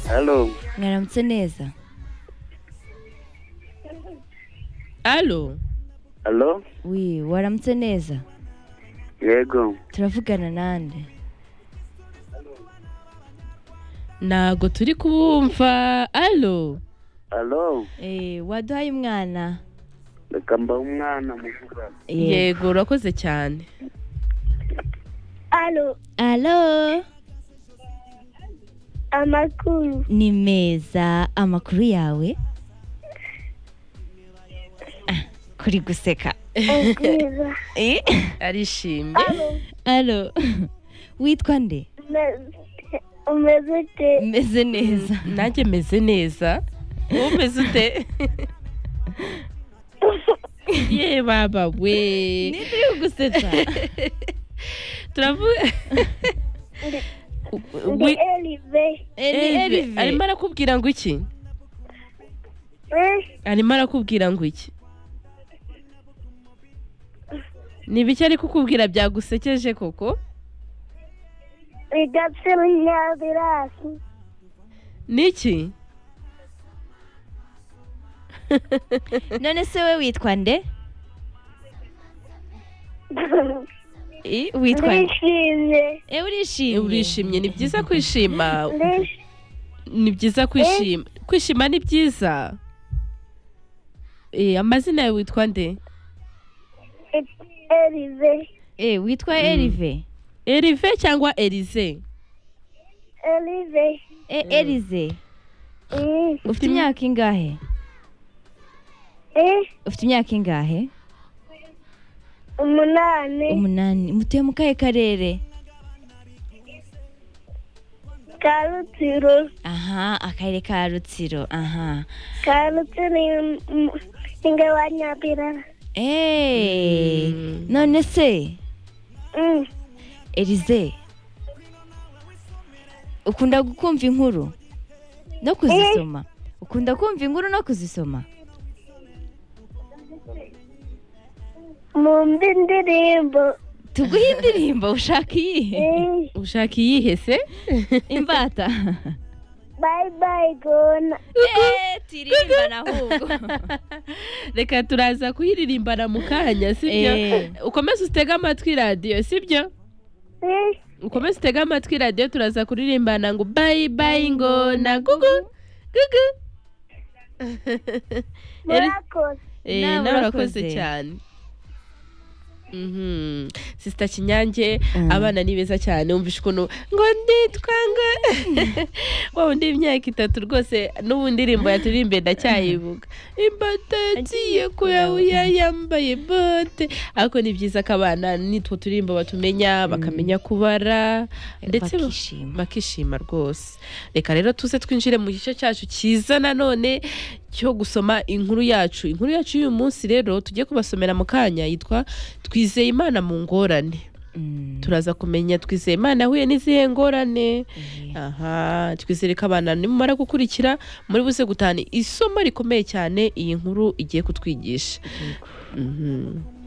halo mwaramutse neza alo halo wi waramutse neza yego turavugana nande ntago turi kubumva alo halo Eh, waduhaye umwana reka mbahe umwana mukura yego urakoze cyane Alo, alo amakuru ni meza amakuru yawe Ah, kuri guseka ubwiza Eh, arishimye alo witwa nde umeze- umeze ute meze neza nanjye meze neza wowe umeze ute ye baba we nituri gusetsa turavuga ndi elive Erive arimo arakubwira ngo iki Eh, arimo arakubwira ngo iki ni bike ari kukubwira byagusekeje koko igapfira inyabirasi niki none se we witwa nde Eh, witwa nde ndishimye Eh, Eh, urishimye urishimye ni byiza kwishima ndish- ni byiza kwishima kwishima ni byiza Eh, amazina yawe witwa nde it- elive Eh, witwa Erive erive cyangwa erize elive Eh, Erize Mm, ufite imyaka ingahe eh, ufite imyaka ingahe umunani umunani mutuye mu kahe karere ka rutsiro aha akarere ka rutsiro aha ka rutsiro ni- mu- ninge wa nyabirasi Eh, none se Mm, Elize ukunda gukumva inkuru no kuzisoma ukunda kumva inkuru no kuzisoma mu mbi ndirimbo tuguhe indirimbo ushaka iyihe Eh, ushaka iyihe se imbata bye bye gona Eh, tirimbana ahubwo reka turaza kuyiririmbana mu kanya sibyo Eh. ukomeze utege amatwi radiyo sibyo Eh, ukomeze utege amatwi radiyo turaza kuririmbana ngo bayi bayi ngona gugu gugu Eri- murakoze Eh, Nawe nawe urakoze. urakoze cyane Mhm. sisita kinyange Mm. abana ni beza cyane wumvishe ukuntu ngo nditwa ngo wowe undi imyaka itatu rwose n'ubu ndirimbo yaturirimbe ndacyayibuka imbata yagiye kuyawuya yambaye bote ariko ni byiza ko abana nitwo turimbo batumenya bakamenya kubara ndetse ba- bakishima. bakishima rwose reka rero tuze twinjire mu gice cyacu cyiza nanone cyo gusoma inkuru yacu inkuru yacu y'uyu munsi rero tugiye kubasomera mu kanya yitwa twizeye imana mu ngorane Mm, turaza kumenya twizeye imana yahuye n'izihe ngorane eh. aha twizere ko abana nimumara gukurikira muri buze gutahana isomo rikomeye cyane iyi nkuru igiye kutwigisha Mhm.